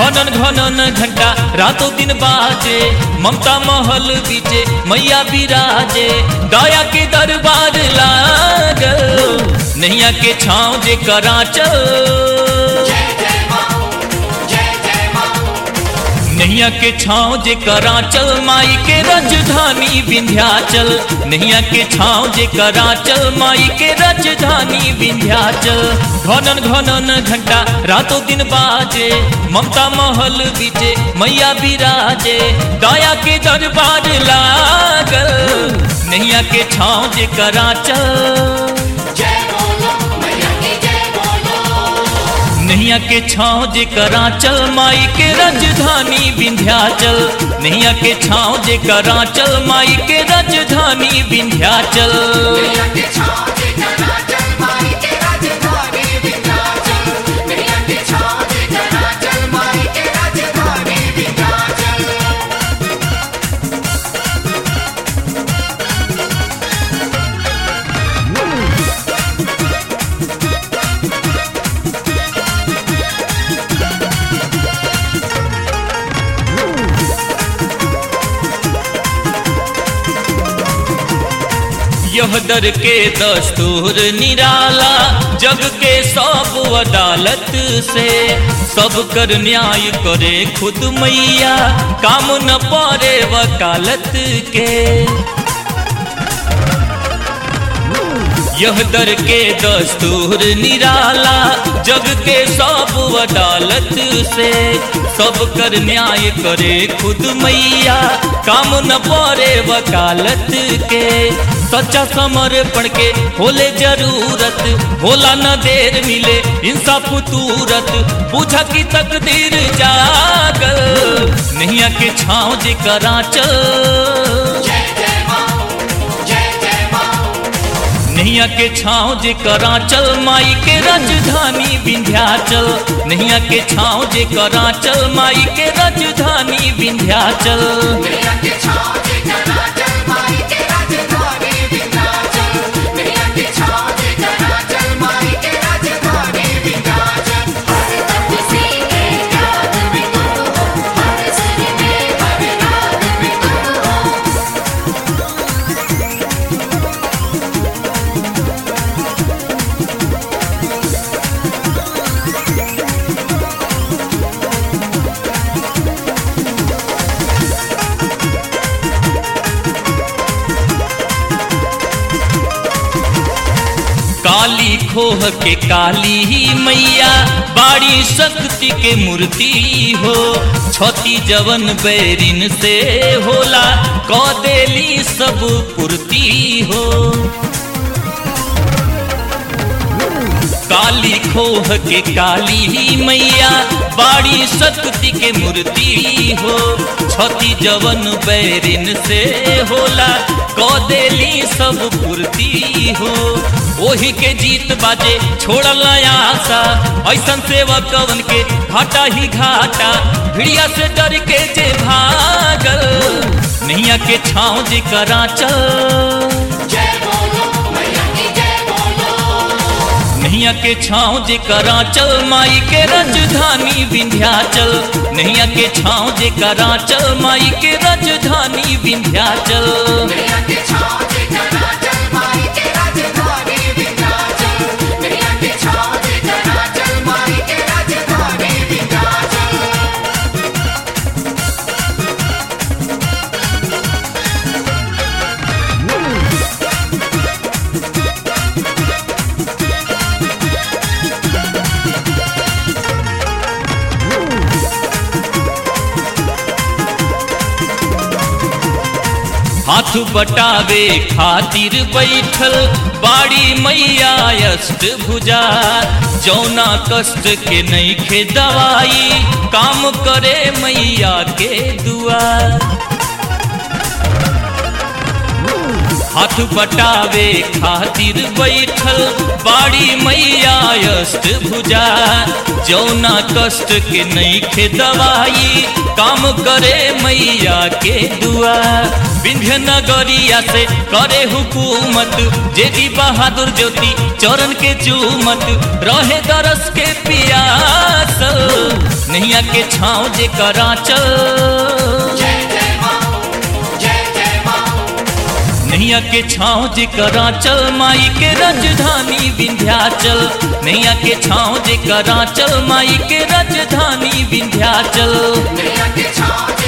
घनन घनन घंटा रातों दिन बाजे ममता महल बीचे मैया बिराजे दया के दरबार लागल नैया के छाँव जे कराचल नैया के छाँव जे कराचल माई के राजधानी विंध्याचल नैया के छाँव जे कराचल माई के राजधानी विंध्याचल घनन घनन घंटा रातों दिन बाजे ममता महल बीचे मैया बिराजे दया के दरबार लागल नैया के छाँव जे कराचल नैया के छाँव जे कराचल माई के राजधानी विंध्याचल नैया के छाँव जे कराचल माई के राजधानी विंध्याचल यह दर के दस्तूर निराला जग के सब अदालत से सब कर न्याय करे खुद मैया काम न पड़े वकालत के यह दर के दस्तूर निराला जग के सब अदालत से सब कर न्याय करे खुद मैया काम न पड़े वकालत के सच्चा समर्पण के होले जरूरत होला न देर मिले इंसाफ तुरत पूछा की तकदीर जागल नैया के छाँव जे कराचल नैया के छाँव जे कराचल माई के राजधानी विंध्याचल नैया के छाँव जे कराचल माई के राजधानी विंध्याचल काली खोह के काली ही मैया बाड़ी शक्ति के मूर्ति हो छती जवन बैरिन से होला क देली सब पूर्ति हो काली खोह के काली ही मैया बाड़ी शक्ति के मूर्ति हो छती जवन बैरिन से होला क देली सब पूर्ति हो ओही के जीत बाजे छोड़ल आशा ऐसन सेवकवन के घाटा ही घाटा भिड़िया से डर के जे भागल नैया के छाँव जे कराचल नैया के छाँव जे कराचल माई के राजधानी विंध्याचल नैया के छाँव जे कराचल माई के राजधानी विंध्याचल हाथ बटावे खातिर बैठल बाड़ी मैया अष्ट भुजा जौना कष्ट के नहीं खे दवाई काम करे मैया के दुआ हाथ बटावे खातिर बैठल बाड़ी मैया अष्ट भुजा जौना कष्ट के नहीं खे दवाई काम करे मैया के दुआ विंध्य नगरिया से करे हुकूमत जेदी बहादुर ज्योति चरण के चूमत रहे दरस के पियास बसल नैया के छाँव जे करा चल नैया के छाँव जे करा चल माई के राजधानी विंध्याचल नैया के छाँव जे करा चल माई के राजधानी विंध्याचल नैया के छाँव